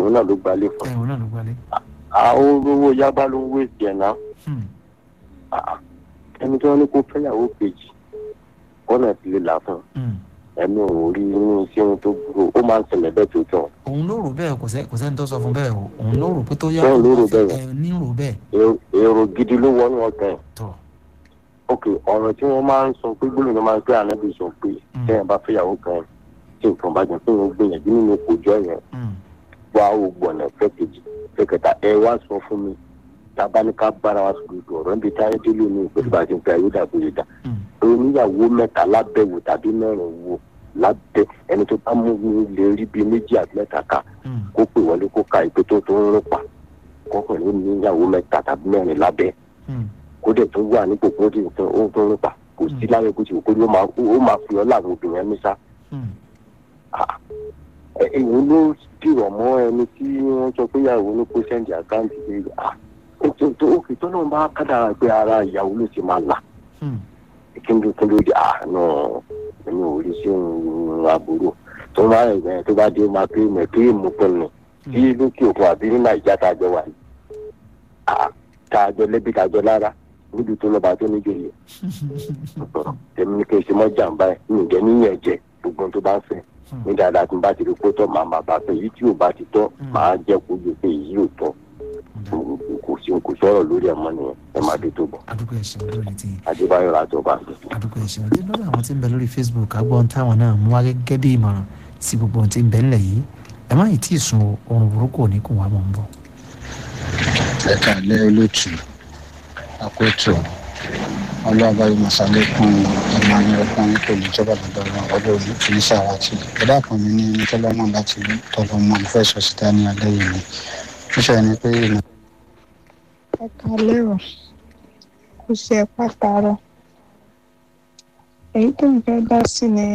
òun náà ló gbalé fún ẹ̀ òun náà ló gbalé. àwọn olówó yábá ló ń wé tiẹ̀ náà Hmm. Ah, ẹni tí wọ́n ní kó fẹ́yàwó kejì ọ̀nà ti lè là fún un Hmm. ẹnu òun rí inú iṣẹ́ ohun tó burú ó máa ń ṣẹlẹ̀ bẹ́ẹ̀ tó tọ̀ òun ló rò bẹ́ẹ̀ kò sẹ́ kò sẹ́ni tó sọ fún bẹ́ẹ̀ o òun ló rò pé tó yá Bẹ́ẹ̀ ló rò bẹ́ẹ̀. ẹ̀ ní rò bẹ́ẹ̀ Èrò- èrò gidi ló wọnú ọkàn ẹ̀ tọ̀ ok ọ̀rọ̀ tí wọ́n máa ń sọ pé gbólóhùn máa ń pé ànábì sọ pé Mm. tẹ́yìn bá fẹ́yàwó kan tí nǹkan bá jẹ́ pé wọ́n gbìyànjú nínú kòjọ́ yẹn Hmm. wá ògbọ̀nà fẹ́ kejì fẹ́ kẹta ẹ wá sọ fún mi tábà ní ká bára wa sọ̀rọ̀ ìdù ọ̀rọ̀ níbi táyé délé ní ìpèsè bá ti ń fẹ́ ayé dàbò yìí dà Hmm. oníyàwó mẹ́ta lábẹ́wò tàbí mẹ́rin wò lábẹ́ ẹni tó bá mú mi lè rí bíi méjì àti mẹ́ta ká Hmm. kó pè wọlé kó ka ìpè tó tó ń rún pa kọkùnrin níyàwó mẹ́ta tàbí mẹ́rin lábẹ́ Hmm. kó dẹ̀ tó wà nípò kó dì nǹkan ó tó ń rún pa kò sí láyé kó ti wò kó ní ó máa ó máa fi ọ́ láwọn obìnrin ẹni sá Hmm. èyí ló dìrọ̀ mọ́ ẹni tí wọ́n sọ pé ìyàwó ló kó sẹ́ǹdì àkáǹtì pé ó tó tó ó fi tọ́nà bá kádàrà pé ara ìyàwó ló ti máa là Hmm. kíndùn kíndùn di àánú ẹni ò rí sí ohun àbúrò tó máa ń rìn tó bá dé ó máa pé mọ̀ pé èèmù pinnu bí lókè òkun àbí ní nàìjíríà tá a jọ wà yìí Ah, tá a jọ lẹ́bí tá a jọ lára níbi tó lọ́ba tó níjòyè tèmi ní kí n ṣe mọ́ jàǹbá ẹ̀ ní ìjẹ́ níyẹn jẹ gbogbo ohun tó bá ń fẹ́ ní dáadáa tí n bá ti rí kó tọ́ màá máa bá fẹ́ èyí tí ò bá ti tọ́ màá jẹ́ kó yẹ pé èyí ò tọ́ kò sí kò sọ̀rọ̀ lórí ẹ̀ mọ́ nìyẹn ẹ máa dé tó bọ̀ adúgbò ẹ̀sìn lórí ti adébáyọ̀ làjọba. adúgbò ẹ̀sìn ọdẹ lọ́dọ̀ àwọn tí ń bẹ lórí facebook agbọ́n táwọn náà mú wá gẹ́gẹ́ bí ìmọ̀ràn sí gbogbo ohun tí ń bẹ ńlẹ̀ yìí ẹ má yìí tí ì sun o, oorun burúkú ò ní kùn wá mọ̀ ń bọ̀. ẹ kàlẹ́ olóòtú àkótó ọlọ́ọ̀bá yìí màsálẹ́kùn ẹ̀mọ ní ọkùnrin kò ní jọba lọ́dọ̀ wọn ọdọ òní kì í ṣàwátì ẹ̀dá kan mi ní ẹni tọ́lọ́mọ láti rí tọ́lọ́mọ ìfẹ́ sọ síta ní alẹ́ yìí ni ó ṣe ni pé ìmọ̀ ẹ kalẹ́ o kò ṣe ẹ pàtàrọ èyí tó ń fẹ́ dá sí ni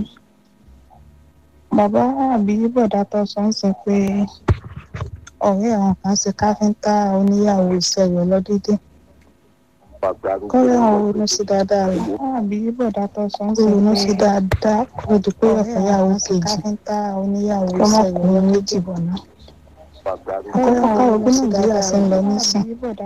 bàbá àbí bọ̀dá tó sọ ń sọ pé ọ̀rẹ́ àwọn kan ṣe káfíńtà oníyàwó iṣẹ́ rẹ̀ lọ́dídé kọ́lé àwọn ronú sí dáadáa rẹ̀ àbí bọ̀dá tó sọ ń sọ ronú sí dáadáa kó di pé ọ̀fẹ́yàwó kejì káfíńtà oníyàwó iṣẹ́ rẹ̀ méjì bọ̀ náà àkọ́kọ́ káwọn bí nàìjíríà ṣe ń lọ nísìn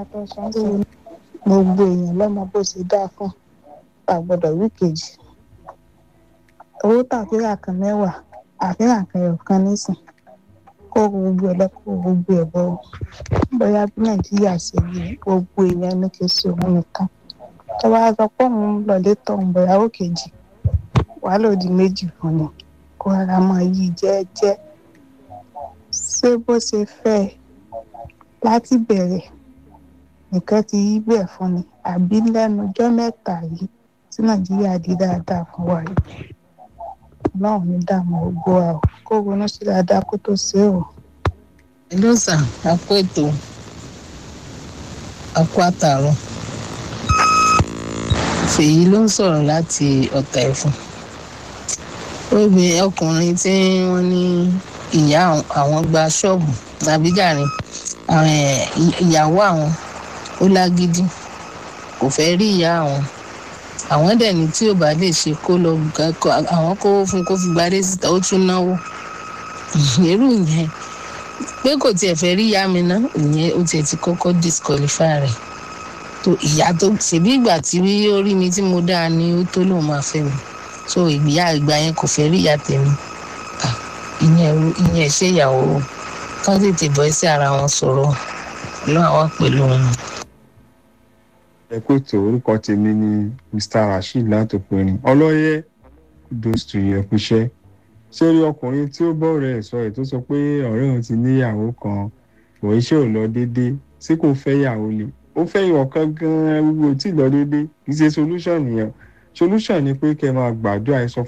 gbogbo èèyàn lọ́mọ bó ṣe dáa fún àgbọ̀dọ̀ wí kejì owó tàfíà kan mẹ́wàá àfihàn kan ẹ̀rọ kan nísìn kó gbogbo ẹ̀ lọ́kọ́ gbogbo ẹ̀ bọ́ bóyá bí nàìjíríà ṣe rí gbogbo èèyàn ní kí n ṣe òun nìkan tó bá sọ pé òun lọ létọ̀ òun bóyá ó kejì wàá lòdì méjì fún ni kó ara máa yí jẹ́ẹ́jẹ́ ṣé bó ṣe fẹ́ ẹ láti bẹ̀rẹ̀ nìkan ti yí bẹ́ẹ̀ fún ni àbí lẹ́nu ọjọ́ mẹ́ta yìí tí nàìjíríà di dáadáa fún wa yìí ọlọ́run ní dààmú gbogbo wa o kó ronú sí dáadáa kó tó ṣe é o. Hello sir, a kú ètò a kú àtàrọ. Fèyí ló ń sọ̀rọ̀ láti ọ̀tà ẹ̀fọn. Obìnrin ọkùnrin tí wọ́n ní ìyá àwọn gba ṣọ́ọ̀bù tàbí jàre ìyàwó àwọn ó lágídí kò fẹ́ rí ìyá àwọn àwọn dẹ̀ ní tí ò bá lè ṣe kó lọ àwọn kó fún kó fi gbadé síta ó tún náwó irú yẹn pé kò tiẹ̀ fẹ́ rí ìyá mi ná ìyẹn ó tiẹ̀ ti kọ́kọ́ disqualify rẹ̀ tó ìyá tó ṣèbí ìgbà tí ó rí mi tí mo dáa ni ó tó lóun máa fẹ́ mi so ìgbìyà ìgbà yẹn kò fẹ́ rí ìyá tèmi ìyẹn ìyẹn ṣe ìyàwó kán tètè bọ́ sí ara wọn sọ̀rọ̀ lọ́wọ́ àwọn pẹ̀lú wọn. ẹ kó ètò orúkọ tèmi ni mr rasheed látòpẹrin ọlọ́yẹ kudos to you ẹkúṣẹ́ ṣé rí ọkùnrin tí ó bọ́ ọ̀rẹ́ ẹ̀ sọ ẹ̀ tó sọ pé ọ̀rẹ́ òun ti níyàwó kan kò iṣẹ́ ò lọ déédéé tí kò fẹ́ yàwó lè ó fẹ́ ìwọ̀n kan gan-an gbogbo tí ì lọ déédéé kì í ṣe solution nìyẹn solution ni pé kẹ́ máa gbàdúrà ẹ sọ